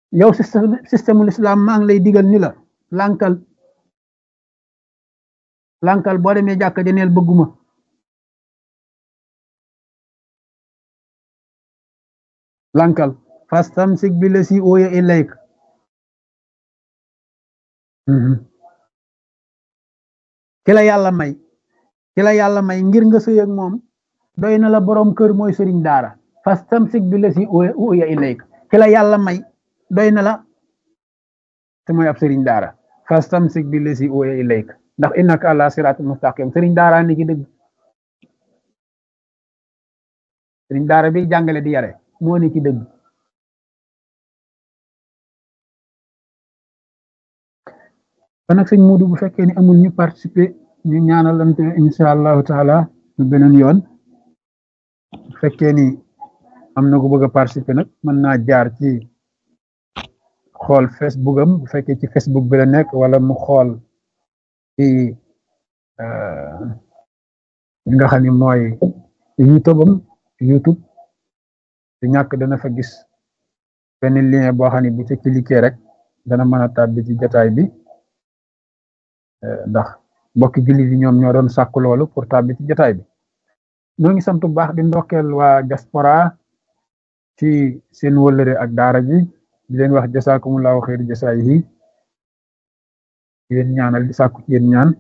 yow système système l'islam maa ngi lay digal ni la lànkal lànkal boo demee jàkka janeel bëgguma lànkal fastamsik bi la si ooya ilayk ki la yàlla may ki la yàlla may ngir nga sëy ak moom doy na la borom kër mooy sëriñ daara fastamsik bi la si ooya ilayk ki la yàlla may doy na la te mooy ab sëriñ daara fastamsik bi la si ooya ilayk ndax innaka ala siratul mustaqim sëriñ daara ni ci dëgg sëriñ daara bi jàngale di yare moo ni ci dëgg kon nag sëñ Muudu bu fekkee ni amul ñu participer ñu ñaanalante insha allahu taala ñu beneen yoon bu fekkee ni am na ku bëgg a participer nag mën naa jaar ci xool Facebook am bu fekkee ci Facebook bi la nekk wala mu xool ci li nga xam ni mooy YouTube am YouTube du ñàkk dana fa gis benn lien boo xam ne bu ci cliquer rek dana mën a tàbbi ci jotaay bi ndax mbokki jullit yi ñoom ñoo doon sàkk loolu pour tàbbi ci jotaay bi ñoo ngi sant bu baax di ndokkeel waa diaspora ci seen wëllëre ak daara ji di leen wax jasaakumullahu xeer jasaay yi di leen ñaanal di sàkku ci yéen ñaan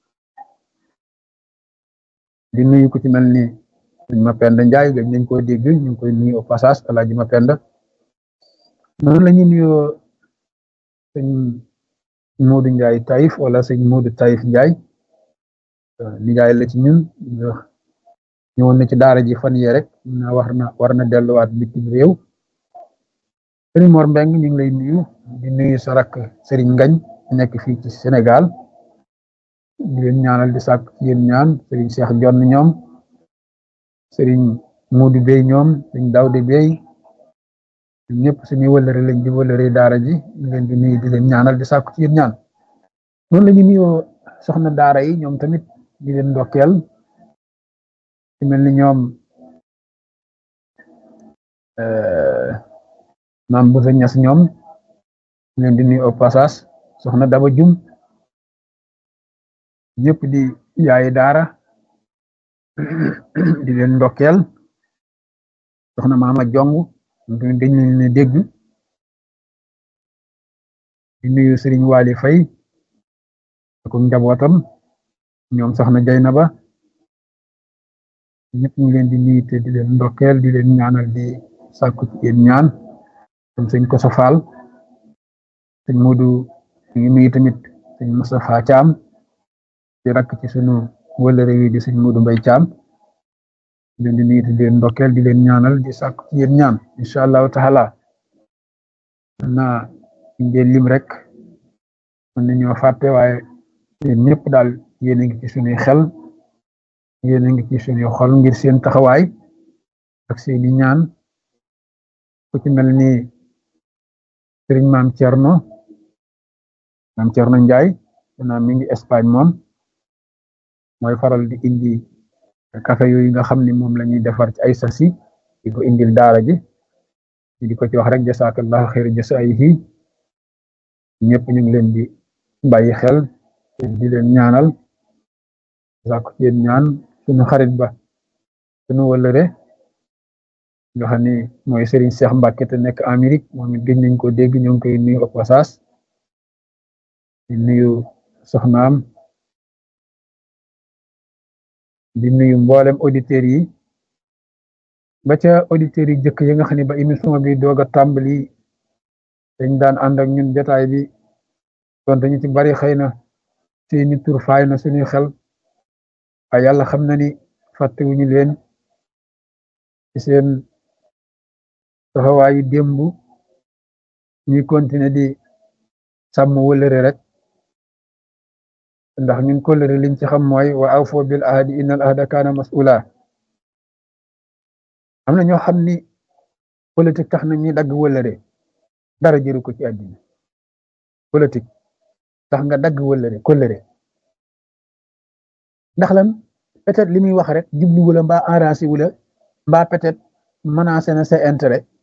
di nuyu ko ci mel ni sëñ Mapenda Njaay gëj nañ koo dégg ñu ngi koy nuyu au passage alaaji Mapenda noonu la ñu nuyoo sëñ Moodu Njaay Taïf wala sëñ Moodu Taïf Njaay nijaay la ci ñun ñëwoon na ci daara ji fan yee rek na war na war na delluwaat bitim réew sëriñ Mor Mbeng ñu ngi lay nuyu di nuyu sa rakk sëriñ Ngañ nekk fii ci Sénégal di leen ñaanal di sàkk ci yéen ñaan sëriñ Cheikh Jonn ñoom sëriñ Moodu Bey ñoom sëriñ Dawde Bey ñëpp suñuy wëllëre lañ di wëllëre daara ji ñu leen di nuyu di leen ñaanal di sàkku ci yéen ñaan noonu la ñu nuyoo soxna daara yi ñoom tamit di leen ndokkeel ci mel ni ñoom maam bu sa ñas ñoom ñu leen di nuyu au passage soxna Daba Jum ñëpp di yaayi daara di leen ndokkeel soxna Maama Jong dañ leen ne dégg di nuyu sëriñ Waly Fay ak njabootam ñoom soxna Jaynaba ñëpp ñu leen di nuyu te di leen ndokkeel di leen ñaanal di sàkku ci yéen ñaan comme sëñ Koso Fall sëñ Moodu ñu ngi nuyu tamit sëñ Moustapha Thiam di rakk ci sunu wëllëre wi di sëñ Moodu Mbay Thiam di leen di nuyu te di leen ndokkeel di leen ñaanal di sàkku ci yéen ñaan incha allahu taala naa ngeen lim rek mën nañoo fàtte waaye yéen ñëpp daal yéen a ngi ci sunuy xel yéen a ngi ci sunuy xol ngir seen taxawaay ak seeni ñaan ku ci mel ni sëriñ maam Thierno maam Thierno Ndiaye naa mi ngi Espagne moom mooy faral di indi café yooyu nga xam ni moom la ñuy defar ci ay sasi di ko indil daara ji di ko ci wax rek jasaakallahu xayra jasaayihi ñëpp ñu ngi leen di bàyyi xel di leen ñaanal sàkku ci yéen ñaan suñu xarit ba suñu wëllëre nga xam ni mooy Serigne Cheikh Mbacke te nekk Amérique moom it gëj nañ ko dégg ñoo ngi koy nuyu au passage di nuyu soxnaam di nuyu mboolem auditeurs yi ba ca auditeurs yi jëkk yi nga xam ne ba émission bi doog a tàmbali dañ daan ànd ak ñun jotaay bi donte ñu ci bari xëy na seeni tur faay na suñuy xel waaye yàlla xam na ni fàttewuñu leen ci seen taxawaayu démb ñuy continuer di sàmm wëlëre rek ndax ñun kóllëre liñ ci xam mooy wa awfo bil ahdi innal ahda kaana mas'ula am na ñoo xam ni politique tax na ñuy dagg wëlëre dara jëru ko ci àddina politique tax nga dagg wëlëre kóllëre ndax lan peut-être li muy wax rek jublu wala mbaa arrangé wula mbaa peut-être menacé na sa intérêt